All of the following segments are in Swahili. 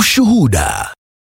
Ushuhuda.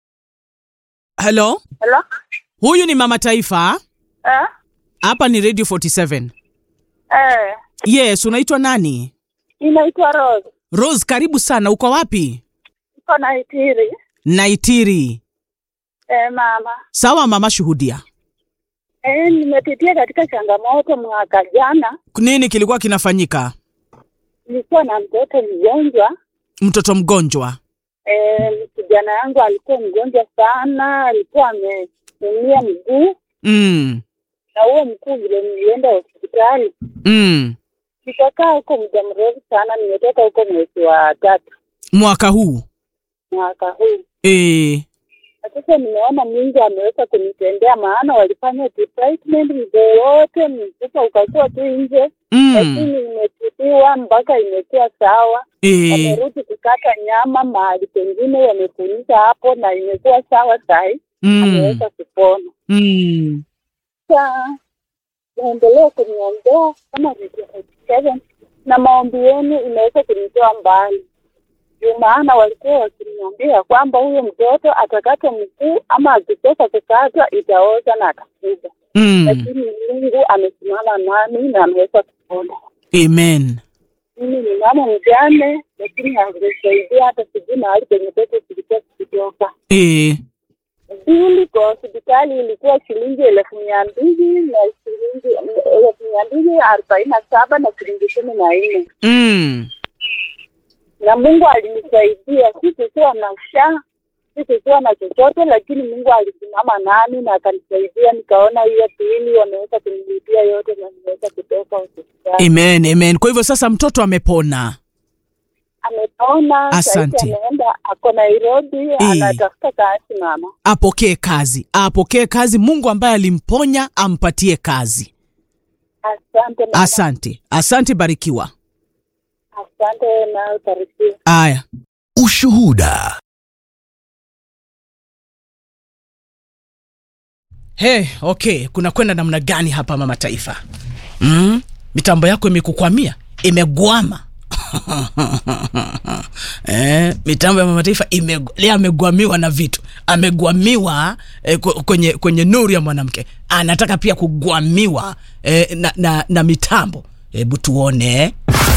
Hello, Hello? huyu ni mama Taifa, Eh? hapa ni Radio 47. Eh, Yes, unaitwa nani? inaitwa Rose. Rose, karibu sana. Uko wapi? Iko na itiri. Naitiri. Eh, mama. Sawa mama, shuhudia. Eh, nimepitia katika changamoto mwaka jana. Nini kilikuwa kinafanyika? Nilikuwa na mtoto mgonjwa. Mtoto mgonjwa. Eh, kijana yangu alikuwa mgonjwa sana, alikuwa ameumia mguu Mm. na huo mguu vile nilienda hospitali. Mm. Nikakaa huko muda mrefu sana, nimetoka huko mwezi wa tatu Mwaka huu. mwaka huu. Eh. Na sasa nimeona Mungu ameweza kunitendea, maana walifanya treatment mguu wote, mfupa ukakuwa tu nje, Mm. lakini imetibiwa mpaka imekuwa sawa. Eh. Wamerudi kukata nyama mahali pengine wamefunika hapo, na imekuwa sawa sahi, Mm. ameweza kupona. Mm. Sasa naendelea kuniombea kama Radio 47 na maombi yenu imeweza kunitoa mbali juu maana walikuwa wakiniambia kwamba huyo mtoto atakatwa mguu ama akitoka kukatwa itaoza na atakufa, Mm. lakini Mungu amesimama nami na ameweza kupona. Amen. Mimi ni mama mjane, lakini hakunisaidia hata sijui mahali penye pesa zilikuwa zikitoka. Eh. Bili kwa hospitali ilikuwa shilingi elfu mia mbili na shilingi elfu mia mbili arobaini na saba na shilingi kumi na nne Mm. na Mungu alinisaidia. Sikukuwa na sha, sikukuwa na chochote, lakini Mungu alisimama nami na akanisaidia. Nikaona hiyo pili wameweza kunilipia yote na nimeweza kutoka hospitali. Amen, amen. Kwa hivyo sasa mtoto amepona. Amepona, Asante. sasa ameenda ako Nairobi, anatafuta kazi mama. Apokee kazi, apokee kazi. Mungu ambaye alimponya ampatie kazi. Asante mama. Asante, asante, barikiwa. Asante na ubarikiwe. Aya, Ushuhuda. Hey, okay, kuna kwenda namna gani hapa mama taifa? Mm? Mitambo yako imekukwamia, imegwama. eh, mitambo ya mama taifa ime, leo amegwamiwa na vitu, amegwamiwa eh, kw- kwenye kwenye nuru ya mwanamke, anataka pia kugwamiwa eh, na, na, na mitambo. Hebu tuone.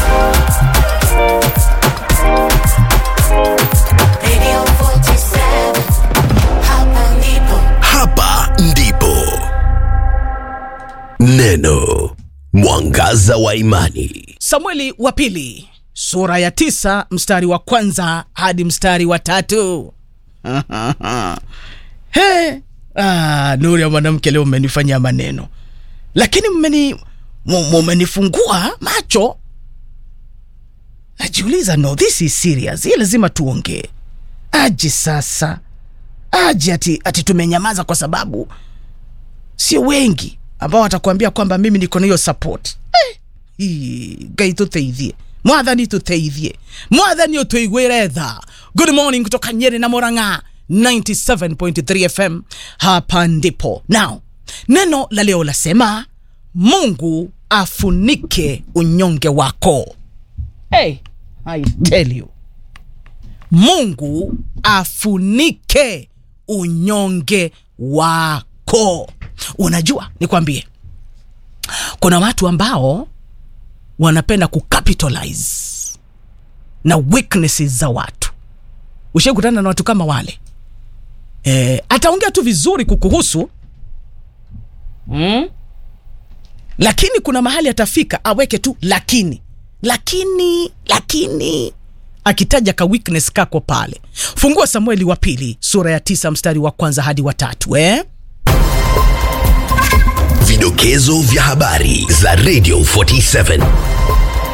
Radio 47 Hapa ndipo Hapa ndipo neno mwangaza wa imani. Samueli wa pili sura ya tisa mstari wa kwanza hadi mstari wa tatu. He, ah, nuru ya mwanamke leo mmenifanyia maneno, lakini mmeni mu- mumenifungua macho. Najiuliza, no this is serious, hii lazima tuongee. Aje sasa, aje ati, ati tumenyamaza kwa sababu sio wengi ambao watakuambia kwamba mimi niko na hiyo support eh, hii, ngai tuteithie mwathani tuteithie mwathani utuigwire tha good morning kutoka nyeri na moranga 97.3 fm hapa ndipo now neno la leo lasema mungu afunike unyonge wako hey, I tell you mungu afunike unyonge wako unajua nikwambie kuna watu ambao wanapenda kucapitalize na weaknesses za watu ushakutana na watu kama wale e, ataongea tu vizuri kukuhusu mm? lakini kuna mahali atafika aweke tu lakini lakini lakini akitaja ka weakness kako pale fungua samueli wa pili sura ya tisa mstari wa kwanza hadi wa tatu eh? Vidokezo vya habari za Radio 47.